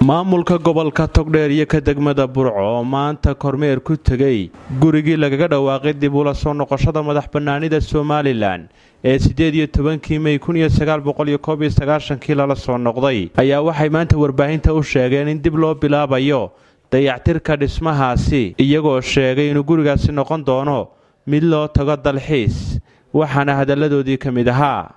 maamulka gobolka togdheer iyo ka degmada burco oo maanta kormeer ku tegay gurigii lagaga dhawaaqay dib ula soo noqoshada madax bannaanida somalilan ee siddeed iyo tobankii mey kun iyo sagaal boqol iyo koob iyo sagaashankii lala soo noqday ayaa waxay maanta warbaahinta u sheegeen in dib loo bilaabayo dayactirka dhismahaasi iyagoo sheegay inuu gurigaasi noqon doono mid loo tago dalxiis waxaana hadalladoodii ka mid ahaa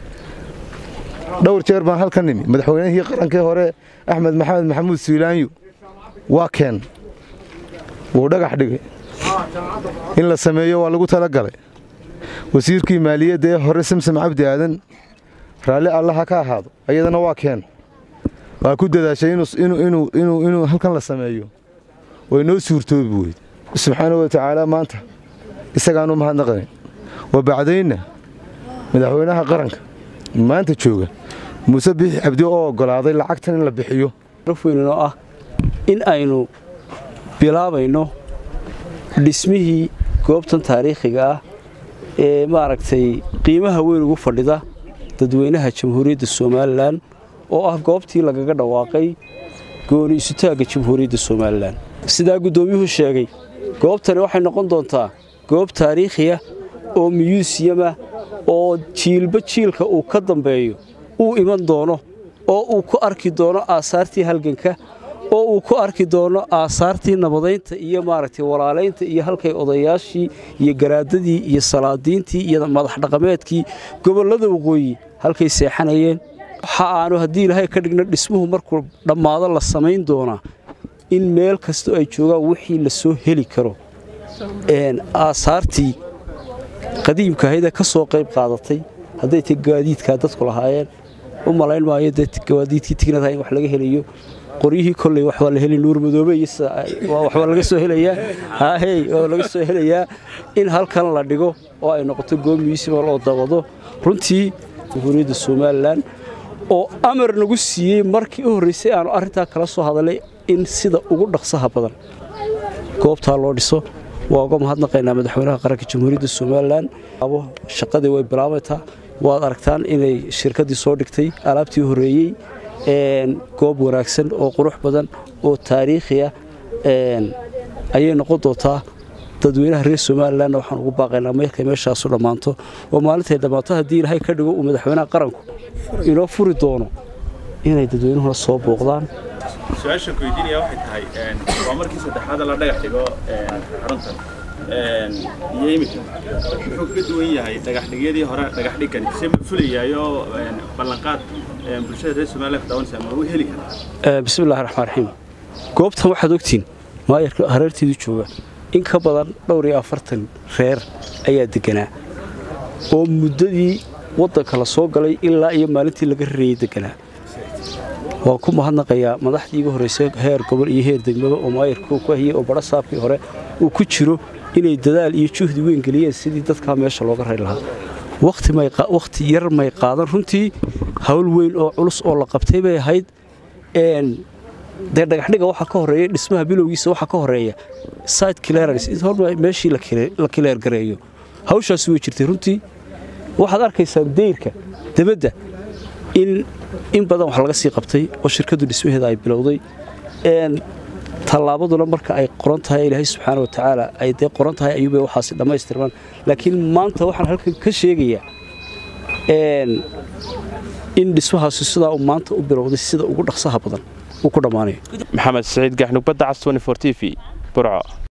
dhowr jeer baan halka nimi madaxweynihii qarankii hore axmed maxamed maxamuud suulaanyu waa keen wuu dhagax dhigay in la sameeyo waa lagu talagalay wasiirkii maaliyadda ee hore samsam cabdi aadan raalli allaha ka ahaado ayadana waa keen waa ku dadaashay inuu halkan la sameeyo way noo suurtoobi weyd subxaanau wa tacaala maanta isagaanu mahadnaqayn wa bacdaynna madaxweynaha qaranka maanta jooga muuse biixi cabdi oo oggolaaday lacagtan in la bixiyo weynoo ah in aynu bilaabayno dhismihii goobtan taariikhiga ah ee maaragtay qiimaha weyn ugu fadhida dadweynaha jamhuuriyadda somalilan oo ah goobtii lagaga dhawaaqay gooni isutaagga jamhuuriyadda somalilan sidaa guddoomiyuhu sheegay goobtani waxay noqon doontaa goob taariikhiya oo miyuusiyama oo jiilba jiilka uu ka dambeeyo uu iman doono oo uu ku arki doono aasaartii halganka oo uu ku arki doono aasaartii nabadaynta iyo maaragtay walaalaynta iyo halkay odayaashii iyo garaadadii iyo salaadiintii iyo madax dhaqameedkii gobollada waqooyi halkay seexanayeen waxa aanu haddii ilaahay ka dhigno dhismuhu markuu dhammaado la samayn doonaa in meel kastoo ay joogaan wixii la soo heli karo aasaartii qadiimka ahaydee ka soo qayb qaadatay hadday ta gaadiidkaa dadku lahaayeen u malayn maayo dee gaadiidkii tignadaha in wax laga helayo qoryihii kolley waxbaa la heli nuur madoobe iyo waxbaa laga soo helayaa haahey waa laga soo helayaa in halkan la dhigo oo ay noqoto goob muusibal oo dabado runtii jamhuuriyadda somalilan oo amar nagu siiyey markii u horraysay aanu arrintaa kala soo hadalay in sida ugu dhaqsaha badan goobtaa loo dhiso waa uga mahadnaqaynaa madaxweynaha qaranka jamhuuriyadda somalilan shaqadii way bilaabaytaa waad aragtaan inay shirkaddii soo dhigtay alaabtii horreeyey goob wanaagsan oo qurux badan oo taariikhiya ayay noqon doontaa dadweynaha reer somalilanna waxaan ugu baaqaynaa markay meeshaasu dhammaanto oo maalintay dhammaato haddii ilaahay ka dhigo uu madaxweynaha qaranku inoo furi doono inay dadweynuhuna soo booqdaan su-aashan ku weydiinaya waxay tahay waa markii saddexaad la dhagax dhigo xaruntan iyo imika muxuu ka duwan yahay dhagaxdhigyadii hore dhagaxdhigani se ma fulayaayo ballanqaad bulshada reer somaliland ka daawanaysa ma u heli karaa bismillahi raxmaan raxiim goobtan waxaad ogtiin maayarka hareerteedu jooga in ka badan dhowr iyo afartan reer ayaa deganaa oo muddadii waddanka la soo galay ilaa iyo maalintii laga rareeyey deganaa waan ku mahadnaqayaa madaxdii iga horraysay heer gobol iyo heer degmaba oo maayarkuu ku hayey oo badha saabkii hore uu ku jiro inay dadaal iyo juhdi weyn geliyeen sidii dadkaa meesha looga ray lahaa wakhti yar may qaadan runtii hawl weyn oo culus oo la qabtay bay ahayd dee dhagaxdhiga waxaa ka horreeya dhismaha bilowgiisa waxaa ka horreeya site clearance in horma meeshii la kileer gareeyo hawshaasi way jirtay runtii waxaad arkaysaa dayrka debadda in in badan wax laga sii qabtay oo shirkaddu dhismaheeda ay bilowday tallaabaduna marka ay qoran tahay ilaahay subxaana wa tacaala ay dee qoran tahay ayuubay waxaasi dhammaystirmaan laakiin maanta waxaan halkan ka sheegayaa in dhismahaasi sidaa uu maanta u bilowday sida ugu dhaqsaha badan uu ku dhammaanayo maxamed saciid gaxnug badda cas t v burco